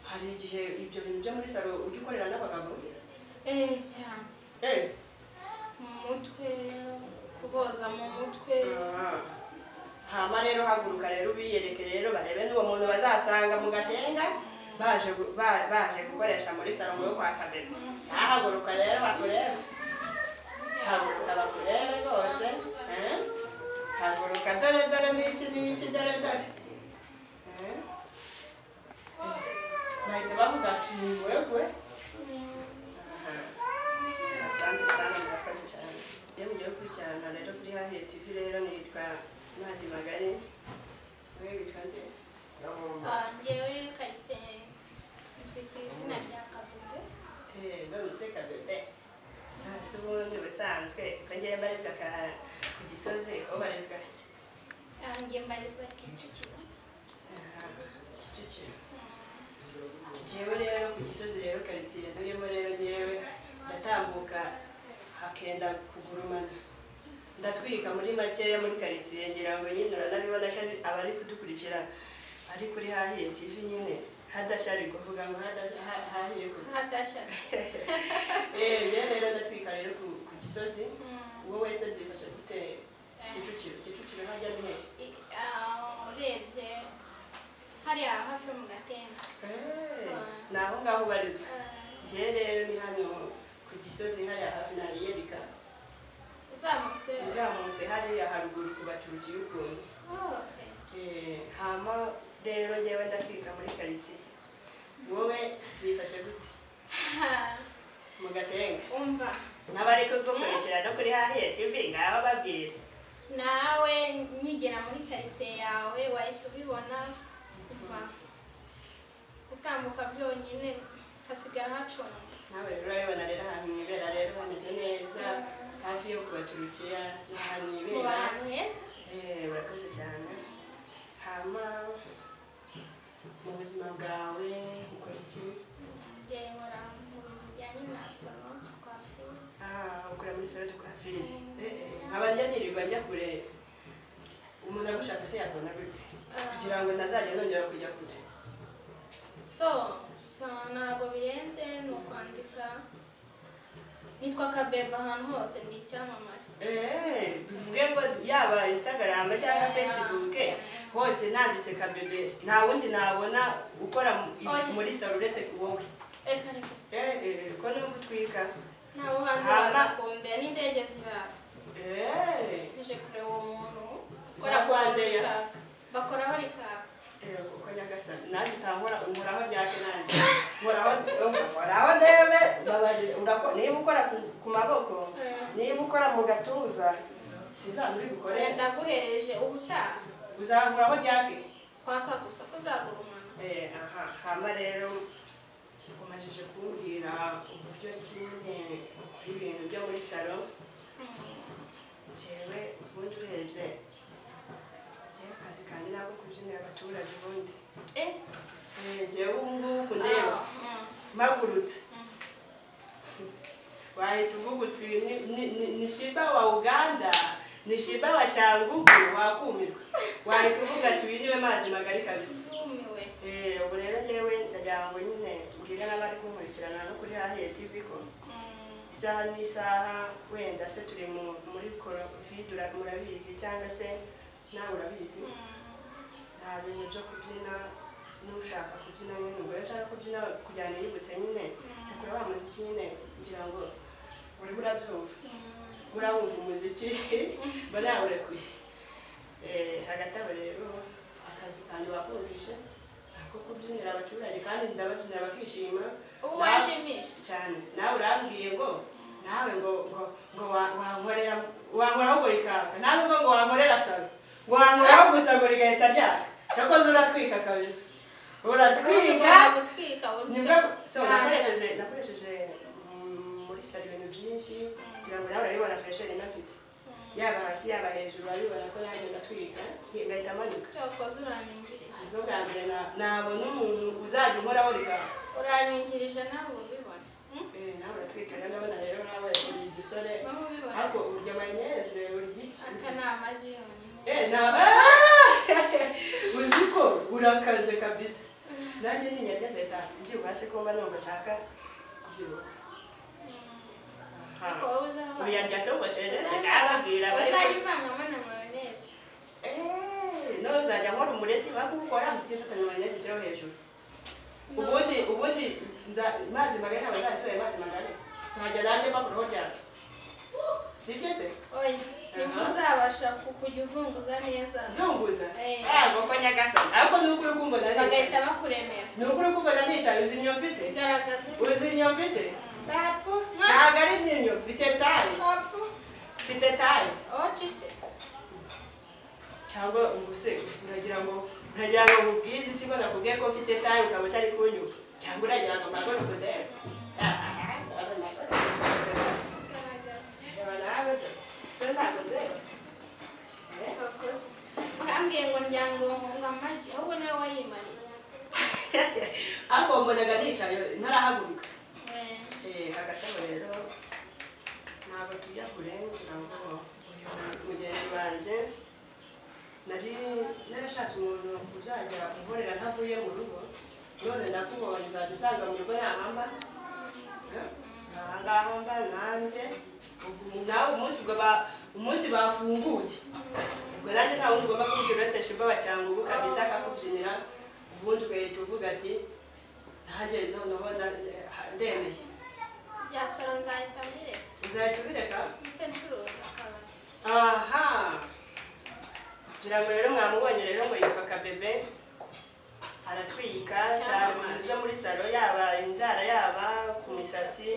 hari igihe ibyo bintu byo muri salo ujya ukorera n'abagabo eee cyane eee mu mutwe kuboza mu mutwe hama rero haguruka rero ubiyereke rero barebe n'uwo muntu bazasanga mu gatenga baje gu- ba- baje gukoresha muri salo yo kwa kabeba ntahaguruka rero bakurebe haguruka bakurebe rwose eh? haguruka dore dore n'iki n'iki dore dore Eh? bahita bavuga ati ni wewe asante sana murakoze cyane iyo mugiye gukurikirana rero kuri hahiye tv rero nitwa mazi magari wewe witwa nde ngewe karitsiye nzwi ku izina rya kabube Eh, nonese kabebe hasi ubundi busanzwe ko ngewe mbarizwa ka ku gisozi aho barizwa Ah, nge mbarizwa kicukiro Aha, kicukiro jewe rero ku gisozi rero karitsiye ntuyemo rero ngewe ndatambuka hakenda kugurumana ndatwika muri makeya muri karitsiye ngira ngo nyine uranabibona kandi abari kudukurikira ari kuri hahiye tv nyine hadashari kuvuga ngo hadasha- ha- hahiye kuvuga hatashaje yewe rero ndatwika rero ku ku gisozi uwo wese byifashe gute kicukiro kicukiro hajya nte urebye hariya hafi mu gatenga ni aho ngaho ubarizwa Ah, njye rero ni hano ku gisozi hariya hafi na riyerika uzamutse uzamutse hariya haruguru ku bacuci y'ukuntu Oh, okay. Eh, hama rero njyewe ndatwika muri karitsiye wowe byifashe gute Ah, mu gatenga umva n'abari kugukurikira no kuri hahiye tv ngaho babwire nawe nkigera muri karitsiye yawe wahise ubibona kuva gutambuka byonyine hasigara hacunga nawe rero urabibona rero ahantu mwibera rero hameze neza hafi yo kubacurukiya ni ahantu uba mwibera ahantu heza Eh, urakoze cyane hama mu buzima bwawe ukora iki njye nkora mu bintu bijyanye na salo twafura Ah, ukora muri salo de coiffure Eh, eh, nkaba njya nirirwa njya kure umuntu agushaka se yabona gute kugira ngo ntazajya nongera kujya kure so so ntabwo birenze ni ukwandika nitwa kabeba ahantu hose ndi icyamamare Eh, bivuge ngo yaba instagram cyangwa Eh, facebook eh. hose nanditse kabebe nta wundi nabona ukora mu- Oya. muri salo uretse wowe reka reka Eh, eh, ko no gutwika nta buhanzi Hama- baza kundeba n'indege ziraza Eh, sije kureba uwo muntu Za ukora kwa Rwandair. rikaka bakoraho rikaka Eh, kuko nyagasani nanjye utahora uhoraho ryake nanjye uhoraho uhoraho ndebe babarira urako- niba ukora ku- ku maboko Eh. niba ukora mu gatuza sinzaba uri bukore Oya, ndaguhereje ubutaha uzahoraho ryake kwaka gusa ko uzagurumana Eh, aha hama rero umajije kumbwira uburyo kimwe ibintu byo muri salo jewe ubundi urebye jewe akazi kanjye nako kubyinira abaturage ubundi eh Eh, jewe ubu ngubu ndeba mpagurutse wahita uvuga uti "Uyu ni- ni- ni- ni shiba wa uganda ni shiba wa cyangugu wakumirwa wahita uvuga ati uyu niwe mazi magari kabisa rumiwe Eh, ubu rero ngewe ndagira ngo nyine mbwire n'abari kunkurikirana no kuri hahiye tv ko isaha n'isaha wenda se turi mu- muri covid ura- murabizi cyangwa se nawe urabizi nta bintu byo kubyina n'ushaka kubyina nyine ubwo rero nshaka kubyina kugira ngo yibutse nyine ndakora wa muziki nyine kugira ngo uri urabyumva urawumva umuziki mba nawurekuye Eh, hagati aho rero akazi kanjye bakundisha ako kubyinira abaturage kandi ndababyinira bakishima ubu Nawe- wajimije cyane nawe urambwiye ngo nawe ngo ngo ngo wa- wankorera wankoraho gorikaka nawe ngo ngo wankorera salo wankoraho gusa ngo rigahita ryaka cyakoze uratwika kabisa uratwika ugomba gutwika nibwo so wumvise nakoresheje nakoresheje mm, muri salo ibintu byinshi kugira ngo nawe urabibona fresheri nafite yaba hasi yaba hejuru urabibona ko nanjye ndatwika ngahita amanuka cyakoze uranyingirije nibwo bwa mbere na- nabona umuntu uzajya unkoraho rigahita uranyingirije nawe ubibona Hmm? Eh, nawe uratwika rero ndabona rero nawe uri igisore nawe ubibona ariko urya mayoneze uryica aka ni amagi yonyine eh naba uzi ko urakaze kabisa nanjye ntinyegeze da mbyibuha hasi kumva numva nshaka kubyibuha ariko wowe uzaho ubu yarya togosheje sinababwira bari uzajya uvangamo na mayoneze nawe uzajya nkora umureti bakukora mutifatanya mayoneze ikiro hejuru ubundi ubundi nza- mazi magari ntabwo nzajya mazi magari nzajya nanjye mba ku ruhu ryawe sibyo se oya nibwo uzabasha kukujya uzunguza neza nzunguza Eh. ntabwo ko nyagasani ariko ni ukuri kumbona nicaye bagahita bakuremera ni ukuri kumbona nicaye uzi imyo mfite bigaragaza uzi imyo mfite ntabwo ntabwo ari n'imyo mfite tayi shopu mfite tayi oci se cyangwa ubuse uragira ngo uragira ngo mubwize iki ngo nakubwiye ko ufite tayi ukaba utari kunyumva cyangwa uragira ngo mbago nukudebe bigaragaza sifakoze urambwiye ngo ndyanga ngo amagi ahubwo niwe wayimariye ariko mbonaga nicaye ntarahaguruka Eh, agatabo rero ntabwo tujya kure ngira ngo mugenzi wanjye nari narashatse umuntu uzajya unkorera ntavuye mu rugo none ndakubonye uzajya usanga mu rugo ntahamba ntahamba nanjye Ubwo nawe umunsi ubwo ba- umunsi bafunguye ubwo nanjye nta wundi ugomba kubwira uretse shiboba cyangwa ubu kabisa akakubyinira ubundi ugahita uvuga ati nanjye noneho nda- ndemeye byasara nzahita mbireka uzahita ubireka mpite ncuruza akabari aha kugira ngo rero mwamubonye rero ngo yitwa kabebe aratwika cyane mu byo muri salo yaba inzara yaba ku misatsi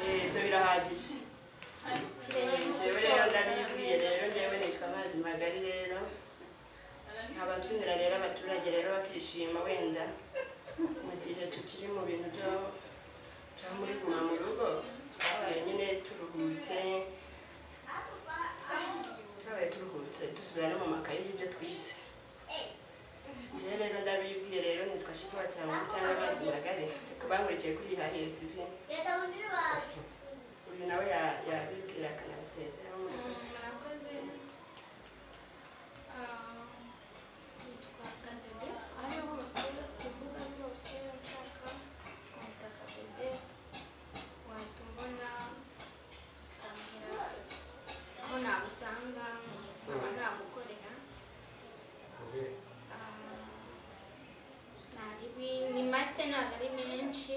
Eh, ibyo birahagije ikirenge njyewe rero ndabibwiye rero njyewe nitwa amazi magari rero nkaba mbyinira rero abaturage rero bakishima wenda mu gihe tukiri mu bintu byo byo muri guma mu rugo twabaye nyine turuhutse twabaye turuhutse dusubira no mu makayi y'ibyo twize njyewe rero ndabibwiye rero nitwa shikuba cyangwa cyangwa amazi magari kubangurikiye kuri ihahiro tv uyu nawe ya- yabibwira akanabisezeraho murakoze murakoze Ah, nitwa Kadebe ariho hose ku mbuga zose nshaka kwita Kadebe wahita umbona ukambwira aho nagusanga nkaba nagukorera Ah, naribi- ni make ntabwo ari menshi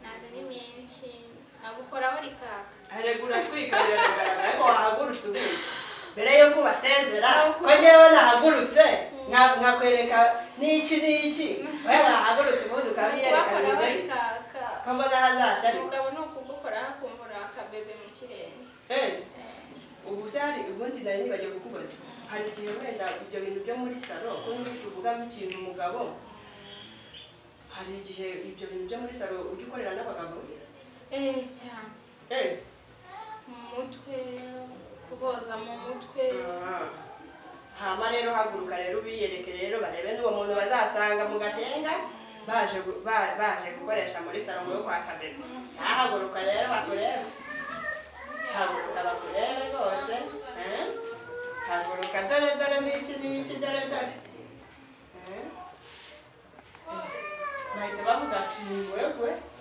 ntabwo ari menshi agukoraho rikaka haregura twiga biragaragara ariko wahagurutse ubundi mbere y'uko ubasezera ko ngewe nahagurutse nka- nkakwereka n'iki n'iki we wahagurutse ubundi ukabiyereka kubakora bimeze bari gute ko kaka mbona hazashya ariko umugabo ni ukugukora akumbura akabebe mu kirenge Eh, Eh, ubu se hari ubundi nari nibagiye kukubaza hari igihe wenda ibyo bintu byo muri salo ko nyinshi uvugamo ikintu umugabo hari igihe ibyo bintu byo muri salo ujya ukorera n'abagabo eh cyane Eh, mu mutwe kuboza mu mutwe hama rero haguruka rero ubiyereke rero barebe n'uwo muntu bazasanga mu gatenga baje gu- ba- baje gukoresha muri salomo yo kwa kabebe nahaguruka rero bakurebe haguruka bakurebe rwose eh? haguruka dore dore n'iki n'iki dore dore Eh? bahita bavuga ati ni wewe